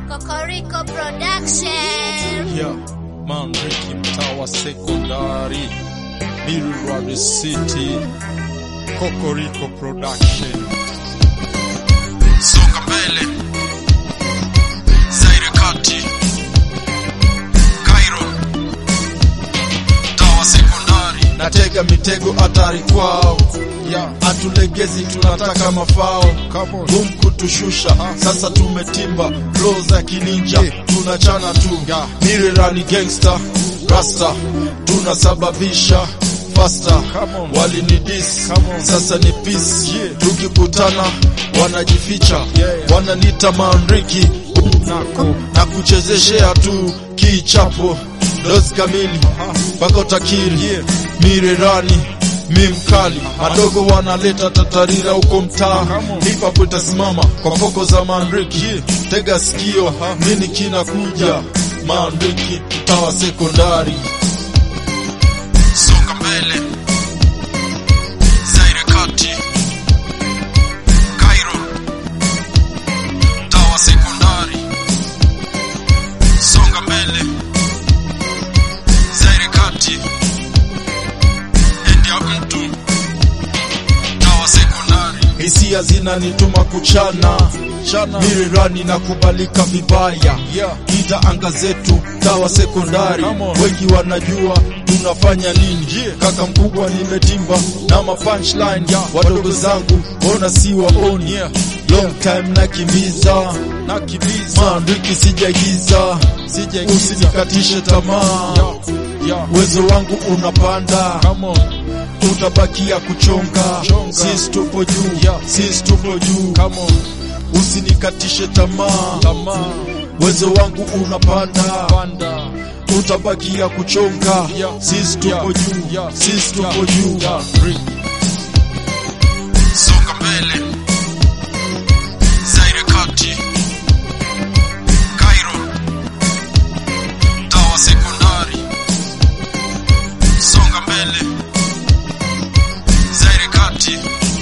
Kokoriko Production. Yeah, man Ricky mtaa wa sekondari Milward City Kokoriko Production Songa mbele Zaire Kati Cairo mtaa wa sekondari Natega mitego hatari kwao yeah. Atulegezi tunataka mafao Gum kutushusha sasa tumetimba flow za kininja tunachana tu Mirerani gangster rasta tunasababisha faster walinidis sasa ni peace tukikutana wanajificha wananita manriki na kuchezeshea tu kichapo dozi kamili mpaka utakiri mirerani mi mkali madogo wanaleta tatarira huko mtaa hip hop itasimama kwa poko za manriki tega sikio mini kinakuja manriki tawa sekondari songa mbele Zaire Kati Cairo tawa sekondari songa mbele Zaire Kati India mtu tawa sekondari hisia zinanituma kuchana mirirani na kubalika vibaya ita anga zetu tawa sekondari wengi wanajua tunafanya nini kaka mkubwa nimetimba na ma punchline wadogo zangu ona si waoni long time nakimbiza mandiki sijaigiza usinikatishe tamaa uwezo wangu unapanda utabakia kuchonga sisi tupo juu sisi tupo juu usinikatishe tamaa uwezo wangu unapanda utabakia kuchonga sisi tupo juu sisi tupo juu songa mbele Zaire Kati Cairo tawa sekondari songa mbele Zaire Kati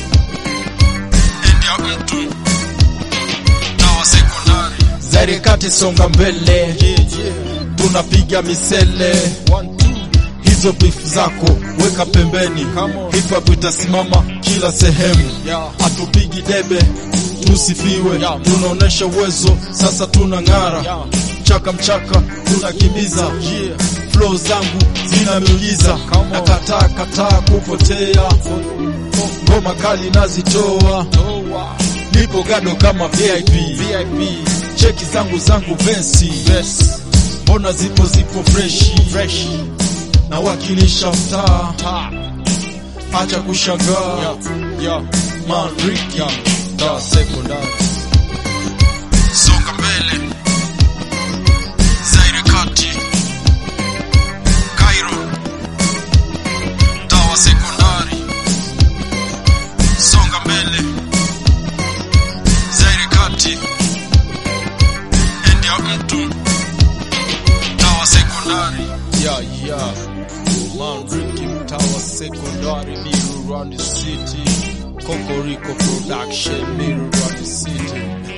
India mtu tawa sekondari Zaire Kati songa mbele tunapiga misele hizo bifu zako weka pembeni hip hop itasimama kila sehemu hatupigi debe tusifiwe tunaonesha uwezo sasa tuna ng'ara mchaka mchaka tunakimbiza flow zangu zina miujiza nakataa kataa kupotea ngoma kali nazitoa nipo gado kama VIP cheki zangu zangu vesi mbona zipo zipo freshi na wakilisha mtaa acha kushangaa manriki da sekondari songa mbele Zaire Kati Cairo tawa sekondari songa mbele Zaire Kati India mtu tawa sekondari yeah, yeah. Manriki mtawa sekondari Miru Rwanda City Kokoriko Production Miru Rwanda City